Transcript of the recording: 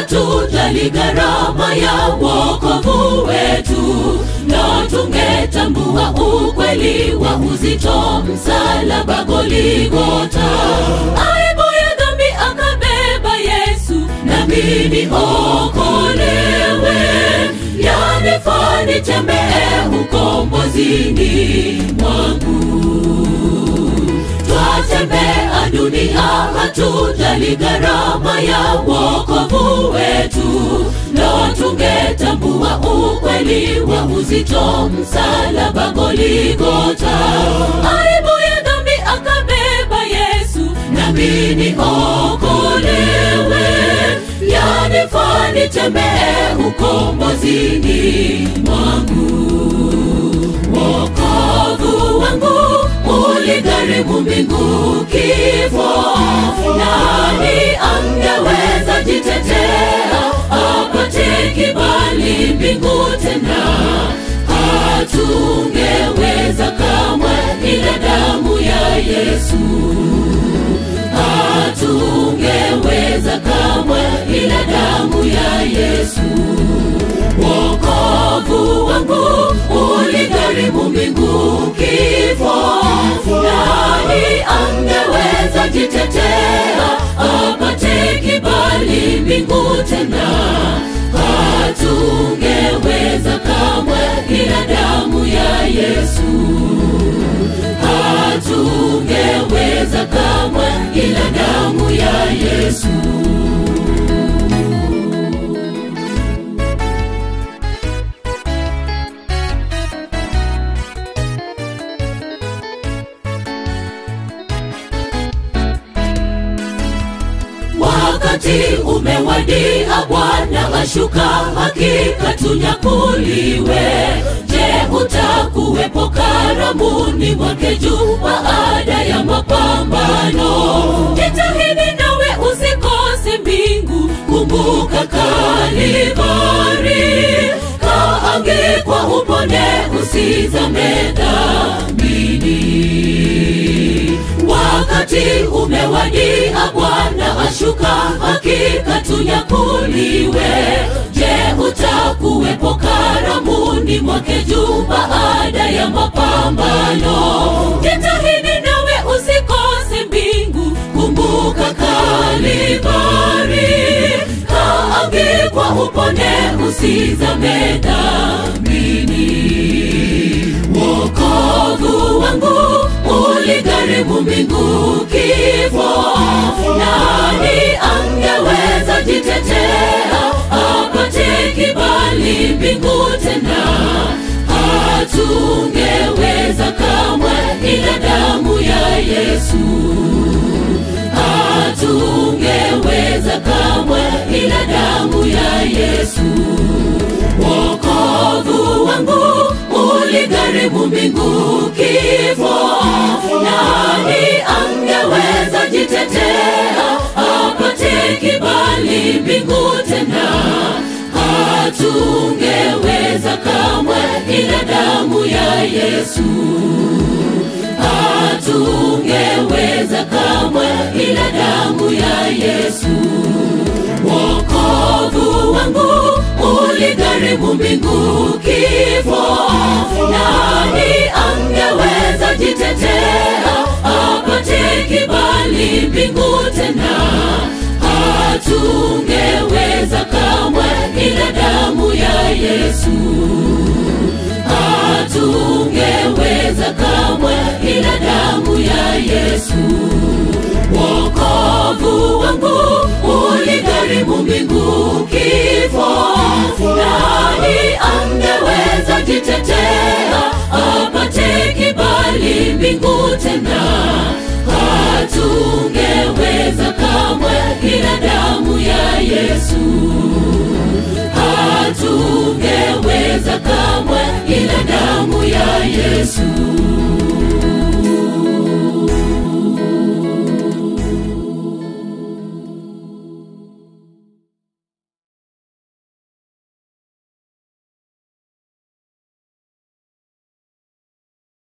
hatujali gharama ya wokovu wetu, na tungetambua ukweli wa uzito msalaba Goligota. Aibu ya dhambi akabeba Yesu, nami niokolewe, yanifaa nitembee ukombozini mwangu twatembea dunia, hatujali gharama ya wokovu wetu, na tungetambua ukweli wa uzito msalaba Goligota. Aibu ya dhambi akabeba Yesu, nami niokolewe, yanifaa nitembee ukombozini mwangu wokovu wangu uligharimu mbingu kifo. Nani angeweza jitetea apate kibali mbingu tena? Hatungeweza kamwe, ila damu ya Yesu. Hatungeweza kamwe, ila damu ya Yesu wokovu wangu uligharimu mbingu kifo. Nani angeweza jitetea apate kibali mbingu tena? Hatungeweza kamwe, ila damu ya Yesu. Hatungeweza kamwe, ila damu ya Yesu. wakati umewadia, Bwana ashuka, hakika tunyakuliwe. Je, utakuwepo karamuni mwake juu baada ya mapambano? Jitahidi nawe usikose mbingu, kumbuka Kalivari, kaangikwa upone, usizame dhambini wakati umewadia, Bwana ashuka, hakika tunyakuliwe. Je, utakuwepo karamuni mwake juu baada ya mapambano? Jitahidi nawe usikose mbingu, kumbuka Kalivari, kaangikwa upone, usizame dhambini. Wokovu wangu uligharimu mbingu kifo. Nani angeweza jitetea apate kibali mbingu tena? Hatungeweza kamwe, ila damu ya Yesu. Hatungeweza kamwe, ila damu ya Yesu. Wokovu wangu uligharimu mbingu kifo. Nani angeweza jitetea apate kibali mbingu tena? Hatungeweza kamwe, ila damu ya Yesu. Hatungeweza kamwe, ila damu ya Yesu. Wokovu wangu uligharimu mbingu kifo. Nani angeweza jitetea apate kibali mbingu tena? Hatungeweza kamwe, ila damu ya Yesu. Hatungeweza kamwe, ila damu ya Yesu. Wokovu wangu uligharimu mbingu kifo. Nani angeweza jitetea apate kibali mbingu tena? Hatungeweza kamwe, ila damu ya Yesu. Hatungeweza kamwe, ila damu ya Yesu.